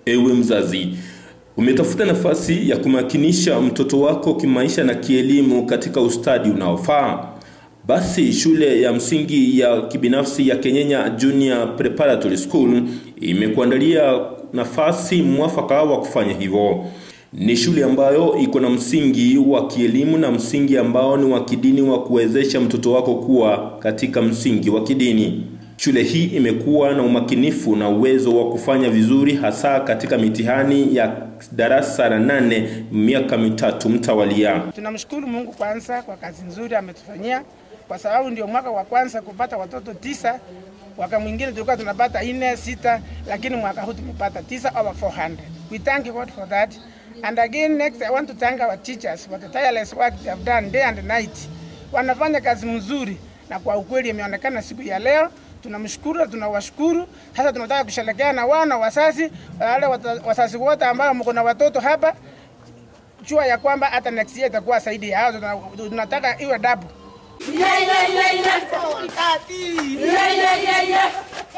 Ewe mzazi, umetafuta nafasi ya kumakinisha mtoto wako kimaisha na kielimu katika ustadi unaofaa? Basi shule ya msingi ya kibinafsi ya Kenyenya Junior Preparatory School imekuandalia nafasi mwafaka wa kufanya hivyo. Ni shule ambayo iko na msingi wa kielimu na msingi ambao ni wa kidini wa kuwezesha mtoto wako kuwa katika msingi wa kidini. Shule hii imekuwa na umakinifu na uwezo wa kufanya vizuri hasa katika mitihani ya darasa la nane miaka mitatu mtawalia. Tunamshukuru Mungu kwanza kwa kazi nzuri ametufanyia, kwa sababu ndio mwaka wa kwanza kupata watoto tisa. Mwaka mwingine tulikuwa tunapata nne sita, lakini mwaka huu tumepata tisa over 400. We thank God for that. And again next I want to thank our teachers for the tireless work they have done day and night. Wanafanya kazi mzuri na kwa ukweli imeonekana siku ya leo. Tunamshukuru na tunawashukuru. Sasa tunataka kusherekea na wana wazazi, wale wazazi wote ambao mko na watoto hapa, jua ya kwamba hata next year itakuwa zaidi ya hao. Tunataka iwe double. Yeah, yeah, yeah, yeah. Yeah, yeah, yeah, yeah.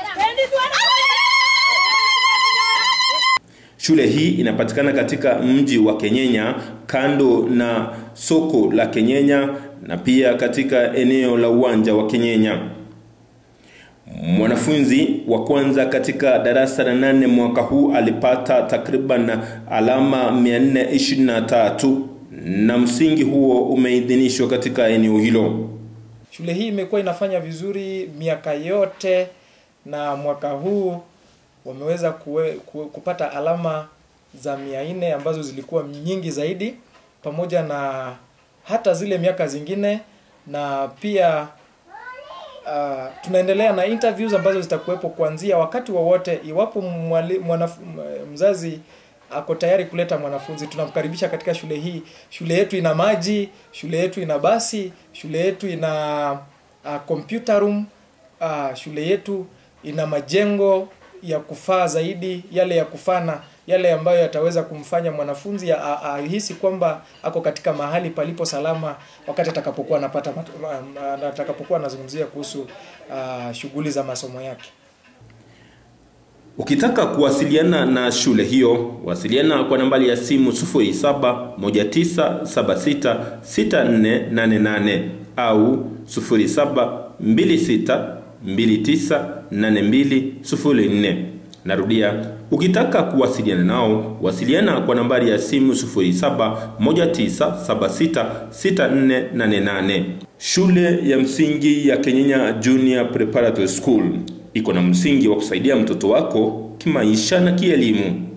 Shule hii inapatikana katika mji wa Kenyenya kando na soko la Kenyenya na pia katika eneo la uwanja wa Kenyenya. Mwanafunzi wa kwanza katika darasa la nane mwaka huu alipata takriban alama 423 na msingi huo umeidhinishwa katika eneo hilo. Shule hii imekuwa inafanya vizuri miaka yote na mwaka huu wameweza kuwe, kuwe, kupata alama za mia nne ambazo zilikuwa nyingi zaidi pamoja na hata zile miaka zingine na pia uh, tunaendelea na interviews ambazo zitakuwepo kuanzia wakati wowote wa iwapo mwali, mwanaf, mzazi ako tayari kuleta mwanafunzi tunamkaribisha katika shule hii shule yetu ina maji shule yetu ina basi shule yetu ina uh, computer room uh, shule yetu ina majengo ya kufaa zaidi yale ya kufana yale ambayo yataweza kumfanya mwanafunzi ahisi kwamba ako katika mahali palipo salama wakati atakapokuwa anapata atakapokuwa anazungumzia kuhusu uh, shughuli za masomo yake. Ukitaka kuwasiliana na shule hiyo, wasiliana kwa nambari ya simu 0719766488 au 0726298204. Narudia, ukitaka kuwasiliana nao, wasiliana kwa nambari ya simu 0719766488. Shule ya msingi ya Kenyenya Junior Preparatory School iko na msingi wa kusaidia mtoto wako kimaisha na kielimu.